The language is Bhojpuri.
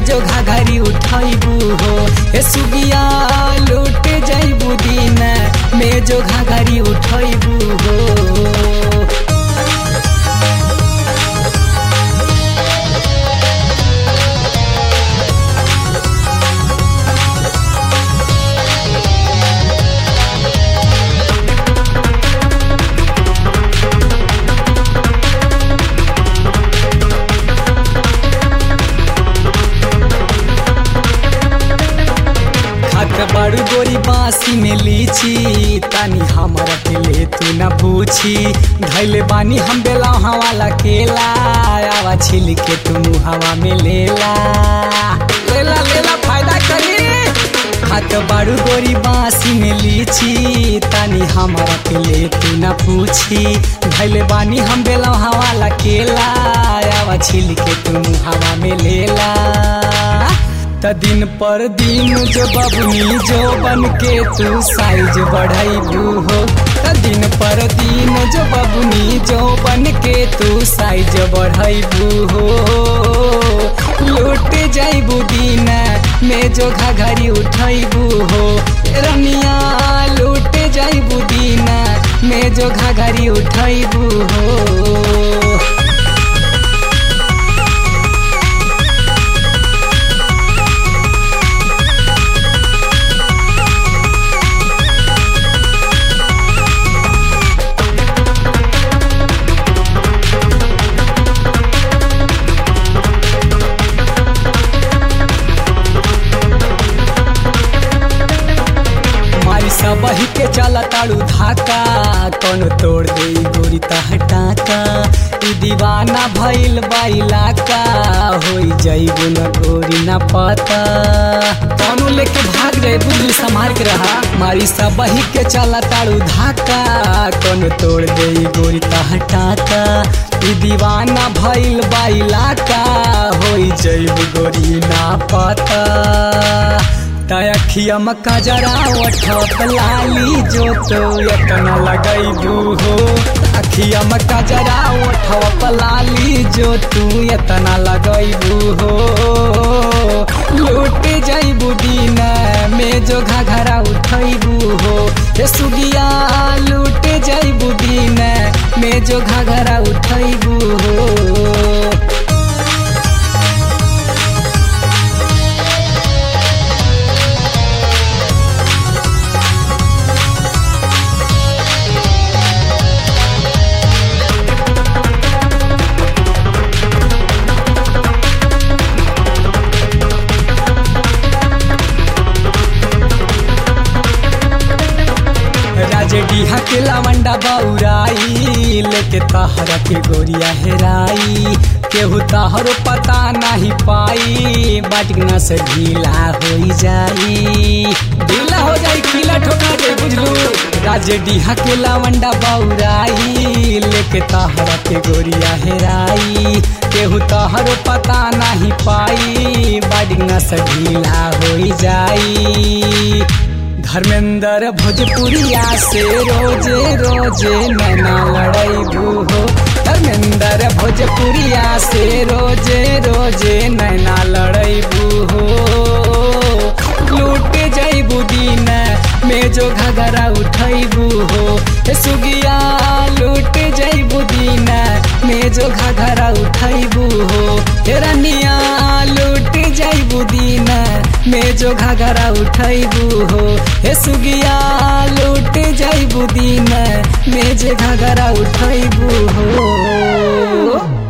जो घाघरी उठैबू हो हे सुगिया लूट जैबू दिन में जो घाघरी उठैबू हो खात बड़ू गोरी बासी में लीची तानी हमरा के ले तू न पूछी धैले बानी हम बेला वाला केला आवा छिल के तू हवा में लेला लेला लेला फायदा करी खात बड़ू गोरी बासी में लीची तानी हमरा के ले तू न पूछी धैले बानी हम बेला वाला केला आवा छिल के तू हवा में लेला त दिन पर दिन जो बबनी जो बन के तू साइज बढ़ाइबू हो त दिन पर दिन जो बबनी जो बन के तू साइज बढ़ाइबू हो लूट जाइबू दिन में जो घाघरी उठाइबू हो रनिया लूट जाइबू दिन में जो घाघरी उठाइबू हो मारी सबही के चला ताड़ू धाका कौन तोड़ दे गोरी हटाका ई दीवाना भइल बाइला का होई जइबू न गोरी न पता कौनो लेके भाग जाए बुद्धि संभाल के रहा मारी सबही के चला ताड़ू धाका कौन तोड़ दे गोरी हटाका ई दीवाना भइल बाइला का होई जइबू गोरी ना पता तखिया मक्का जरा ओठत लाली जो तो यतना लगैबू हो अखिया मक्का जरा ओठत लाली जो तू यतना लगैबू हो लूट जैबू दिन में जो घाघरा उठैबू हो हे सुगिया लूट जैबू दिन में जो घाघरा उठैबू हो राजे डीहा के लावंडा बौराई लेके तहरा के गोरिया हेराई केहू तहरो पता नहीं पाई बाटना से ढीला हो जाई ढीला हो जाई खिला ठोका दे बुझलू राजे डीहा के लावंडा बौराई लेके तहरा के गोरिया हेराई केहू तहरो पता नहीं पाई बाटना से ढीला हो जाई धर्मेंद्र भोजपुरिया से रोजे रोजे नैना लड़ैबू हो धर्मेंद्र भोजपुरिया से रोजे रोजे नैना लड़ैबू हो लूट जैबू दिन में जो घगरा उठैबू हो हे सुगिया लूट जैबू दिन में जो घगरा उठैबू हो हे रनिया लूट जैबू दिन में जो घगरा उठैबू हो हे सुगिया लूट जैबू दिन में जो घगरा उठैबू हो